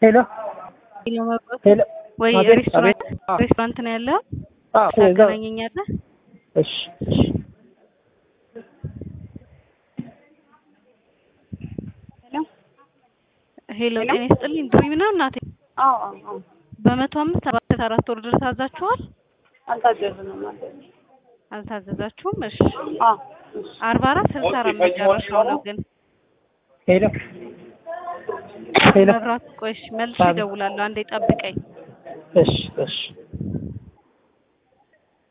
ሄሎ ሄሎ ወይ አቤት፣ ሬስቶራንት አቤት። አዎ። ሬስቶራንት ነው ያለው? አዎ፣ እዛው። ታገናኘኛለህ? እሺ ሄሎ ጤና ይስጥልኝ ድሪም ነው እናቴ። አዎ አዎ አዎ በመቶ አምስት ሰባት አራት ወር ድረስ አዛችኋል? አልታዘዝንም ማለት ነው። አልታዘዛችሁም? እሺ አዎ እሺ አርባ አራት ስልሳ አራት መጨረሻው ነው ግን ሄሎ ሄሎ መብራት ቆይሽ መልሼ አቤት። እደውላለሁ። አንዴ ጠብቀኝ። እሺ እሺ